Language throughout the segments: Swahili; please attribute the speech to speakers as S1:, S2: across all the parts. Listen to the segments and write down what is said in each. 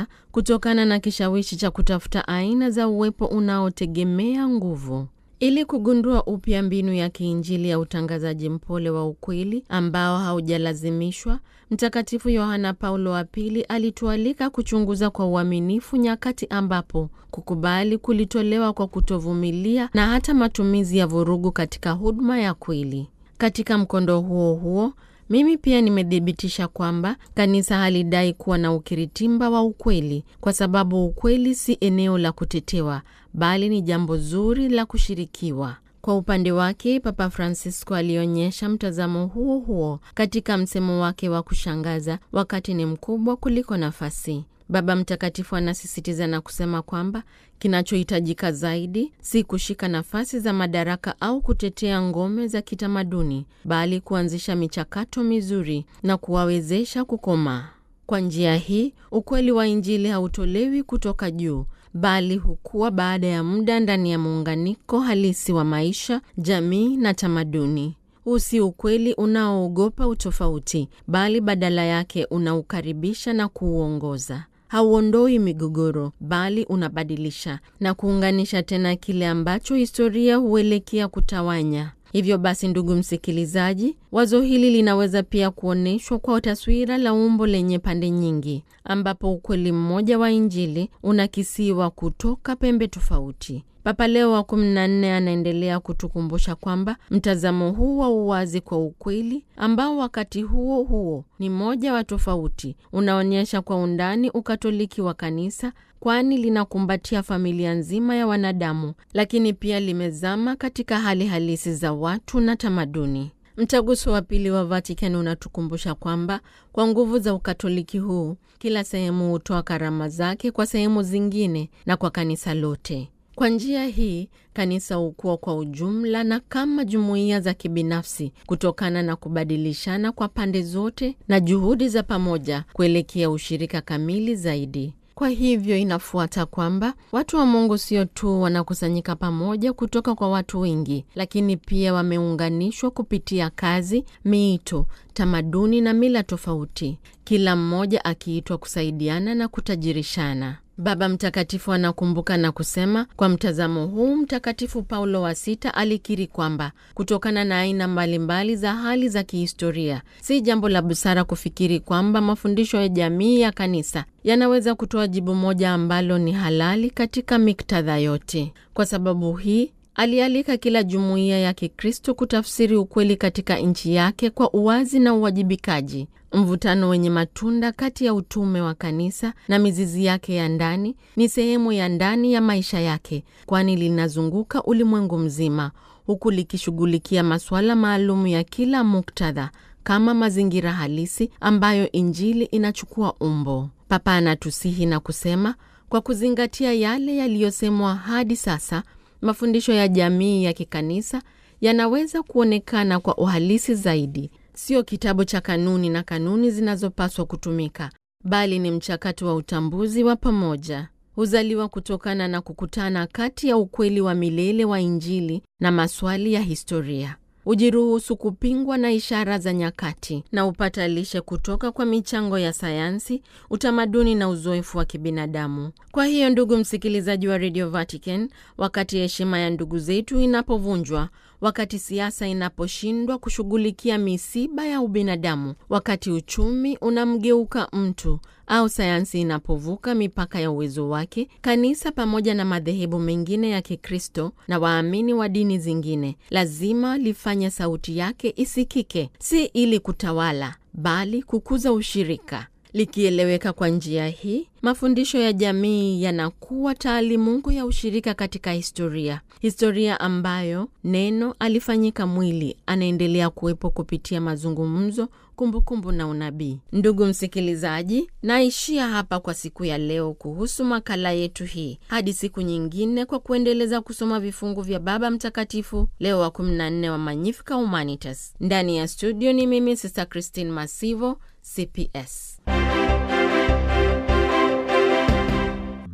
S1: kanisa kutokana na kishawishi cha kutafuta aina za uwepo unaotegemea nguvu. Ili kugundua upya mbinu ya kiinjili ya utangazaji mpole wa ukweli ambao haujalazimishwa, Mtakatifu Yohana Paulo wa Pili alitualika kuchunguza kwa uaminifu nyakati ambapo kukubali kulitolewa kwa kutovumilia na hata matumizi ya vurugu katika huduma ya kweli. Katika mkondo huo huo mimi pia nimethibitisha kwamba kanisa halidai kuwa na ukiritimba wa ukweli, kwa sababu ukweli si eneo la kutetewa, bali ni jambo zuri la kushirikiwa. Kwa upande wake, Papa Francisco alionyesha mtazamo huo huo katika msemo wake wa kushangaza, wakati ni mkubwa kuliko nafasi. Baba Mtakatifu anasisitiza na kusema kwamba kinachohitajika zaidi si kushika nafasi za madaraka au kutetea ngome za kitamaduni, bali kuanzisha michakato mizuri na kuwawezesha kukomaa. Kwa njia hii, ukweli wa Injili hautolewi kutoka juu, bali hukua baada ya muda ndani ya muunganiko halisi wa maisha, jamii na tamaduni. Huu si ukweli unaoogopa utofauti, bali badala yake unaukaribisha na kuuongoza. Hauondoi migogoro, bali unabadilisha na kuunganisha tena kile ambacho historia huelekea kutawanya. Hivyo basi, ndugu msikilizaji, wazo hili linaweza pia kuonyeshwa kwa taswira la umbo lenye pande nyingi, ambapo ukweli mmoja wa Injili unakisiwa kutoka pembe tofauti. Papa Leo wa 14 anaendelea kutukumbusha kwamba mtazamo huu wa uwazi kwa ukweli, ambao wakati huo huo ni moja wa tofauti, unaonyesha kwa undani ukatoliki wa kanisa, kwani linakumbatia familia nzima ya wanadamu, lakini pia limezama katika hali halisi za watu na tamaduni. Mtaguso wa Pili wa Vatican unatukumbusha kwamba kwa nguvu za ukatoliki huu, kila sehemu hutoa karama zake kwa sehemu zingine na kwa kanisa lote. Kwa njia hii kanisa hukua kwa ujumla na kama jumuiya za kibinafsi kutokana na kubadilishana kwa pande zote na juhudi za pamoja kuelekea ushirika kamili zaidi. Kwa hivyo inafuata kwamba watu wa Mungu sio tu wanakusanyika pamoja kutoka kwa watu wengi, lakini pia wameunganishwa kupitia kazi, miito, tamaduni na mila tofauti, kila mmoja akiitwa kusaidiana na kutajirishana. Baba Mtakatifu anakumbuka na kusema, kwa mtazamo huu Mtakatifu Paulo wa Sita alikiri kwamba kutokana na aina mbalimbali za hali za kihistoria, si jambo la busara kufikiri kwamba mafundisho ya jamii ya kanisa yanaweza kutoa jibu moja ambalo ni halali katika miktadha yote. Kwa sababu hii alialika kila jumuiya ya Kikristo kutafsiri ukweli katika nchi yake kwa uwazi na uwajibikaji. Mvutano wenye matunda kati ya utume wa kanisa na mizizi yake ya ndani ni sehemu ya ndani ya maisha yake, kwani linazunguka ulimwengu mzima, huku likishughulikia masuala maalum ya kila muktadha kama mazingira halisi ambayo Injili inachukua umbo. Papa anatusihi na kusema, kwa kuzingatia yale yaliyosemwa hadi sasa mafundisho ya jamii ya kikanisa yanaweza kuonekana kwa uhalisi zaidi. Sio kitabu cha kanuni na kanuni zinazopaswa kutumika, bali ni mchakato wa utambuzi wa pamoja. Huzaliwa kutokana na kukutana kati ya ukweli wa milele wa Injili na maswali ya historia. Ujiruhusu kupingwa na ishara za nyakati na upata lishe kutoka kwa michango ya sayansi, utamaduni na uzoefu wa kibinadamu. Kwa hiyo, ndugu msikilizaji wa Radio Vatican, wakati heshima ya ndugu zetu inapovunjwa, wakati siasa inaposhindwa kushughulikia misiba ya ubinadamu, wakati uchumi unamgeuka mtu au sayansi inapovuka mipaka ya uwezo wake, kanisa pamoja na madhehebu mengine ya Kikristo na waamini wa dini zingine lazima lifanye sauti yake isikike, si ili kutawala, bali kukuza ushirika. Likieleweka kwa njia hii, mafundisho ya jamii yanakuwa taalimungu ya ushirika katika historia, historia ambayo neno alifanyika mwili, anaendelea kuwepo kupitia mazungumzo, kumbukumbu na unabii. Ndugu msikilizaji, naishia hapa kwa siku ya leo kuhusu makala yetu hii, hadi siku nyingine, kwa kuendeleza kusoma vifungu vya Baba Mtakatifu Leo wa 14 wa Magnificat Humanitas. Ndani ya studio ni mimi Sister Christine Masivo, CPS.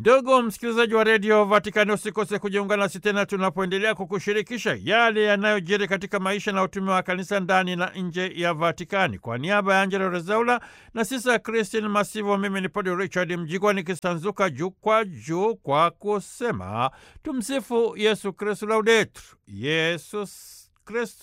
S2: Ndugu msikilizaji wa redio Vatikani, usikose kujiunga nasi tena tunapoendelea kukushirikisha yale yanayojiri katika maisha na utume wa kanisa ndani na nje ya Vatikani. Kwa niaba ya Angelo Rezaula na sisa Kristin Masivo, mimi ni Padre Richard Mjigwa nikisanzuka juu kwa juu kwa kusema tumsifu Yesu Kristu, laudetur Yesus Kristu.